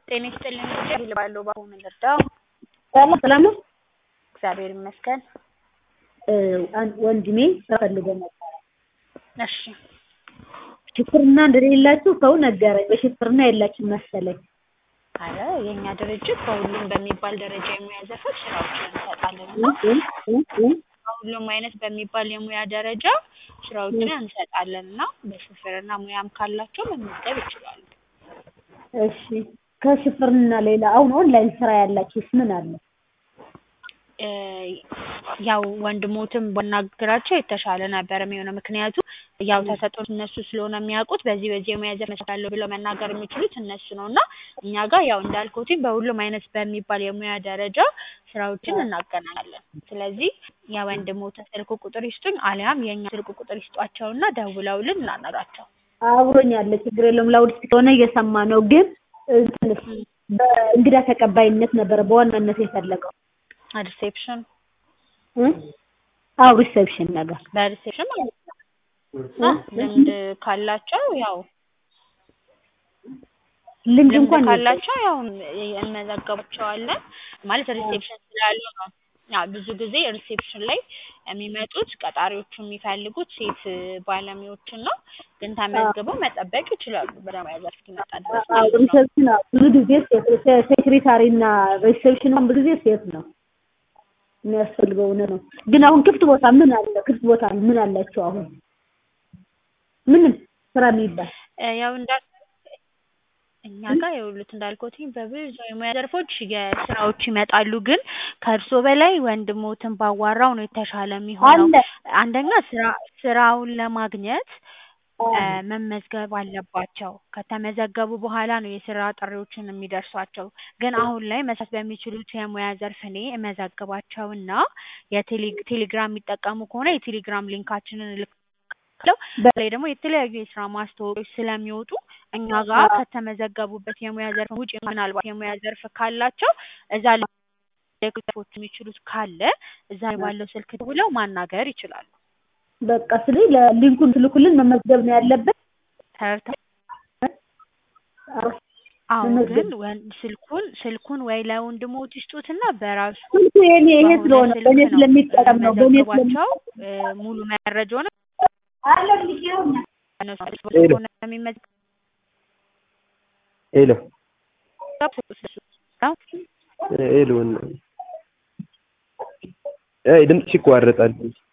ጤና ይስጥልኝ ልጄ እባላለሁ በአሁኑ ልርዳው? ሰላም ሰላም ነው። እግዚአብሔር ይመስገን። አንድ ወንድሜ ስራ ፈልጎ ነበረ። እሺ ሽፍርና እንደሌላችሁ ሰው ነገረኝ። በሽፍርና የላችሁም መሰለኝ። አረ የእኛ ድርጅት በሁሉም በሚባል ደረጃ የሙያ ዘርፎች ስራዎችን እንሰጣለን እና በሁሉም አይነት በሚባል የሙያ ደረጃ ስራዎችን እንሰጣለን እና በሹፍርና ሙያም ካላቸው መመዝገብ ይችላሉ። እሺ ከሽፍርና ሌላ አሁን ኦንላይን ስራ ያላችሁስ ምን አለ? እ ያው ወንድሞትም ባናግራቸው የተሻለ ነበር የሚሆነው። ምክንያቱም ያው ተሰጥኦት እነሱ ስለሆነ የሚያውቁት በዚህ በዚህ የሙያ ዘርፍ እሰራለሁ ብለው መናገር የሚችሉት እነሱ ነው እና እኛ ጋር ያው እንዳልኩትኝ በሁሉም አይነት በሚባል የሙያ ደረጃ ስራዎችን እናገናኛለን። ስለዚህ የወንድሞትን ስልክ ቁጥር ይስጡኝ አሊያም የእኛ ስልክ ቁጥር ይስጧቸውና ደውለውልን እናናግራቸው። አብሮኝ ያለ ችግር የለውም። ላውድ ስለሆነ እየሰማ ነው። ግን እንትንስ በእንግዳ ተቀባይነት ነበረ በዋናነት የፈለገው ሪሴፕሽን እ አዎ ሪሴፕሽን ነገር በሪሴፕሽን ማለት ነው። ልምድ ካላቸው ያው ልምድ ልምድ እንኳን ካላቸው ያው እንመዘግባቸዋለን ማለት ሪሴፕሽን ስላሉ ነው። ያው ብዙ ጊዜ ሪሴፕሽን ላይ የሚመጡት ቀጣሪዎቹ የሚፈልጉት ሴት ባለሙያዎችን ነው። ግን ተመዝግበው መጠበቅ ይችላሉ በሙያ ዘርፍ እስኪመጣ ድረስ አዎ ማለት ነው። ሪሴፕሽን አዎ፣ ብዙ ጊዜ ሴት ሴክሬታሪ እና ሪሴፕሽን እንኳን ብዙ ጊዜ ሴት ነው የሚያስፈልገው። እውነት ነው። ግን አሁን ክፍት ቦታ ምን አለ? ክፍት ቦታ ምን አላቸው? አሁን ምንም ስራ የሚባል እ ያው እንዳል እኛ ጋር የውሉት እንዳልኩትኝ በብዙ የሙያ ዘርፎች የስራዎች ይመጣሉ። ግን ከእርሶ በላይ ወንድሞትን ባዋራው ነው የተሻለ የሚሆነው። አለ አንደኛ ስራ ስራውን ለማግኘት እ መመዝገብ አለባቸው። ከተመዘገቡ በኋላ ነው የስራ ጥሪዎችን የሚደርሷቸው። ግን አሁን ላይ መስራት በሚችሉት የሙያ ዘርፍ እኔ እመዘግባቸውና የቴሌ ቴሌግራም የሚጠቀሙ ከሆነ የቴሌግራም ሊንካችንን እልክላቸዋለሁ። በተለይ ደግሞ የተለያዩ የስራ ማስታወቂያዎች ስለሚወጡ እኛ ጋር ከተመዘገቡበት የሙያ ዘርፍ ውጭ ምናልባት የሙያ ዘርፍ ካላቸው እዛ ላይ ሊያግዛቸው የሚችሉት ካለ እዛ ላይ ባለው ስልክ ደውለው ማናገር ይችላሉ። በቃ ስለ ለሊንኩን ትልኩልን መመዝገብ ነው ያለበት። ተረድተው አዎ አዎ መመዝገብ ግን ወን ስልኩን ስልኩን ወይ ለወንድሞት ይስጡትና በራሱ ስልኩ የኔ ይሄ በሆነ ስለሆነ ስልክ በእኔ ነው ስለሚጠቀም ነው በእኔ ስለሚ መዘግባቸው እ ሙሉ መረጃውን አለ ልጅውና እነሱ ሄሎ ሆነ የሚመዘገብ ሄሎ ስለሱ ሄሎ አይ ድምፅሽ ይቋረጣል።